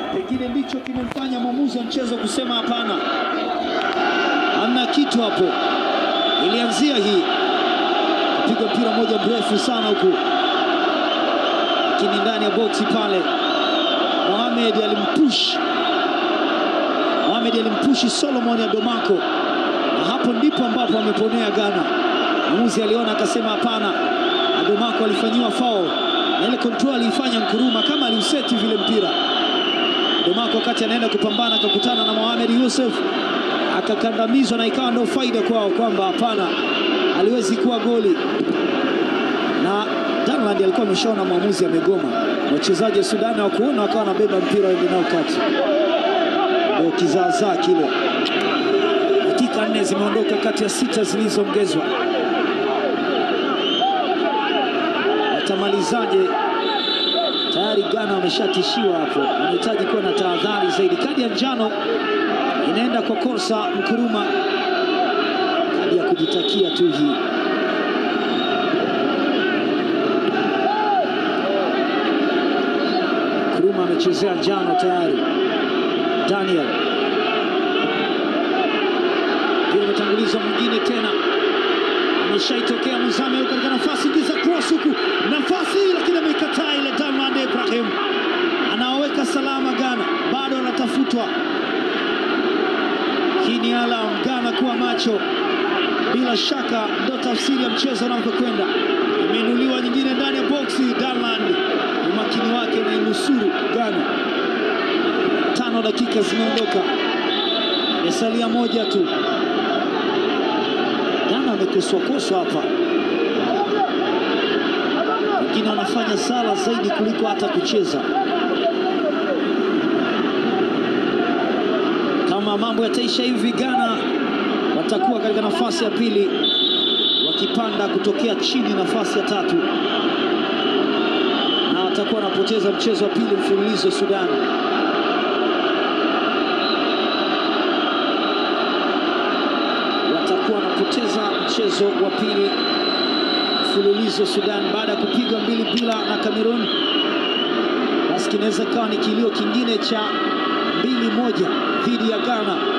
pengine ndicho kimemfanya mwamuzi wa mchezo kusema hapana, hamna kitu hapo. Ilianzia hii kupiga mpira moja mrefu sana huku, lakini ndani ya boksi pale Mohamed alimpush Mohamed alimpushi Solomon Adomako, na hapo ndipo ambapo ameponea Ghana. Mwamuzi aliona akasema hapana, Adomako alifanyiwa foul na ile control aliifanya Nkuruma kama aliuseti vile mpira. Adomako wakati anaenda kupambana akakutana na Mohamed Yusuf akakandamizwa, na ikawa ndio faida kwao kwamba hapana, aliwezi kuwa goli na Danland alikuwa ameshaona mwamuzi amegoma. Wachezaji wa Sudani hawakuona, wakawa wanabeba mpira waende nao kati, ndio kizaazaa kile. Dakika nne zimeondoka kati ya sita zilizoongezwa. Watamalizaje? Tayari Ghana wameshatishiwa hapo, wanahitaji kuwa na tahadhari zaidi. Kadi ya njano inaenda kwa Korsa Nkuruma, kadi ya kujitakia tu hii. Nkuruma amechezea njano tayari. Daniel pia imetangulizwa mwingine tena, ameshaitokea Muzame huko katika nafasi, ingiza cross huku, nafasi lakini ameikataa ile. Damland Ibrahim anaweka salama Ghana, bado anatafutwa. Hii ni alam Ghana kuwa macho, bila shaka ndo tafsiri ya mchezo unavyokwenda. Imeinuliwa nyingine ndani ya boksi, Danland umakini wake unainusuru Ghana. Tano dakika zimeondoka, imesalia moja tu. Ghana wamekoswakoswa hapa, wengine wanafanya sala zaidi kuliko hata kucheza. Kama mambo yataisha hivi, Ghana watakuwa katika nafasi ya pili, wakipanda kutokea chini nafasi ya tatu, na watakuwa wanapoteza mchezo wa pili mfululizo Sudan. Watakuwa wanapoteza mchezo wa pili mfululizo Sudan baada ya kupigwa mbili bila na Cameroon. Basi kinaweza kawa ni kilio kingine cha mbili moja dhidi ya Ghana.